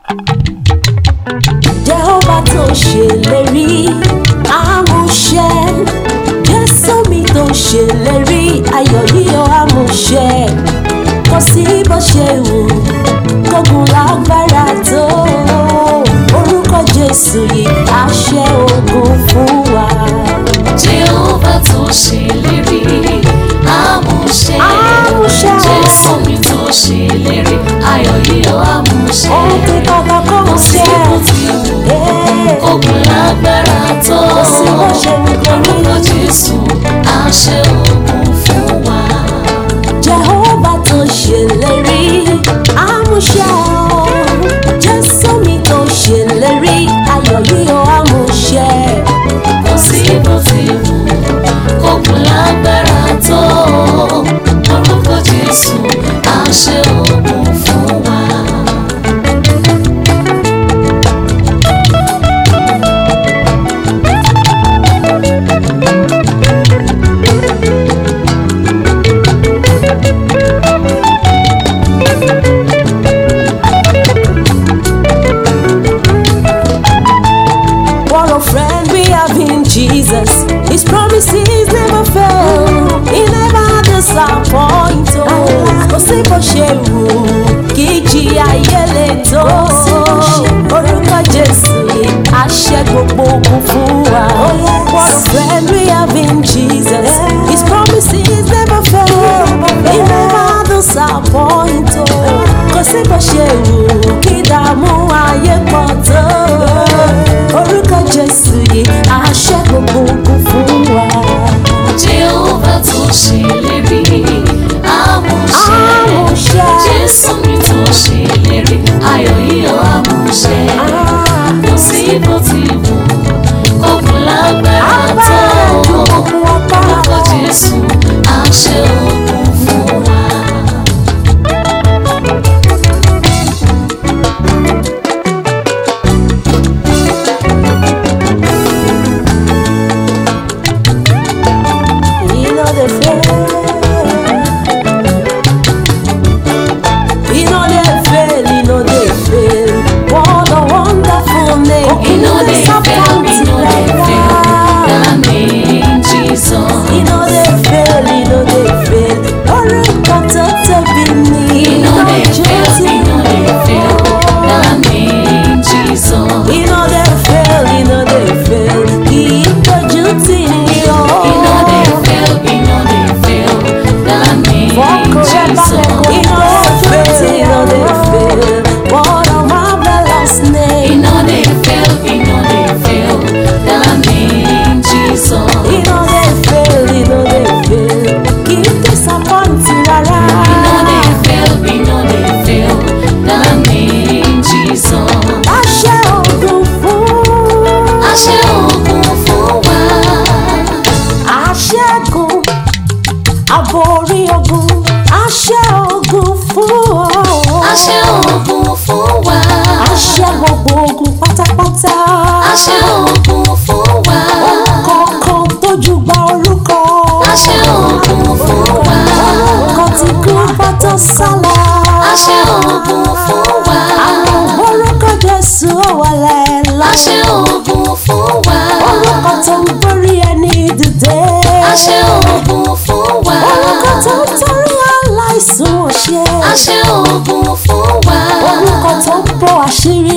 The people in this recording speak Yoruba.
Jehova tó ṣèlérí àmúṣẹ Jésù mi tó ṣèlérí ayọ̀ yíyọ àmúṣẹ kò sí bó ṣe wù kógun lágbára tó orúkọ Jésù yìí àṣẹ ogun fún wa. Jehova tó ṣèlérí àmúṣẹ. Àmúṣẹ. Jésù mi tó ṣèlérí ayọ̀ yíyọ àmúṣẹ. ohun tí bàbá kò Kò ń sí ṣe bó ti wù é. kógun lágbára tó. Kò sí bó ṣe wù kó rí. Orúkọ Jésù àṣẹ ogun fún wa. Jehova tó ṣèlérí àmúṣẹ o. Jésù mi tó ṣèlérí ayọ̀ yíyọ àmúṣẹ. Kò sí bó ti wù kógun lágbára tó. Orúkọ Jésù àṣẹ ogun fún wa. What a friend we have in Jesus. His promises never fail. He never disappoint us. Kò sí bó ṣe wù kí jí ayé lè tó. Orúkọ Jésù yìí àṣẹ gbogbo ogun fún wa. What a friend we have in Jesus. His promises never fail. He never disappoint us. Kò sí bó ṣe wù kí dààmú ayé pọ̀ tó orúkọ jésù yìí àṣẹ gbogbo ogun fún wa. Jehova tó ṣèlérí àmúṣẹ. Àmúṣẹ. Jésù mi tó ṣèlérí ayọ̀ yíyọ àmúṣẹ. Kò sí bó ti wù kókun lágbára tó. Orúkọ Jésù àṣẹ ogun fún wa. He no dey fail. He no dey fail, he no dey fail. What a wonderful name. He no dey fail, he no dey fail. That name Jesus. He no dey fail, he no dey fail. Orúkọ tó tóbi ni. He no dey fail, he no dey fail. That name Jesus. He no dey fail, he no dey fail. Kì í dojú tì ní o. He no dey fail, he no dey fail. That name Jesus. He no dey fail, he no dey fail. What a marvelous He name. no dey fail, he no dey fail. That name Jesus. He no dey fail, he no dey fail. Kì í disappoint rárá. He no dey fail, he no dey fail. That name Jesus. Àṣẹ ògùn fún. Àṣẹ ogun fún wa. Àṣẹ́gun àborí ogun. Àṣẹ ògùn fún. Àṣẹ ogun fún wa. Àṣẹ gbogbo ogun pátápátá. Àṣẹ ogun fún wa. Kọ̀ọ̀kan tójú gba orúkọ. Àṣẹ ogun fún wa. Orúkọ tí kú bá tó sálọ. Àṣẹ ogun fún wa. Àwọn orúkọ Jésù ó wọlé lọ. Àṣẹ ogun fún wa. Orúkọ tó ń gbórí ẹni dìde. Àṣẹ ogun fún wa. Orúkọ tó ń torí aláìsùn òṣè. Àṣẹ ogun fún wa. Orúkọ tó ń bọ́ àṣírí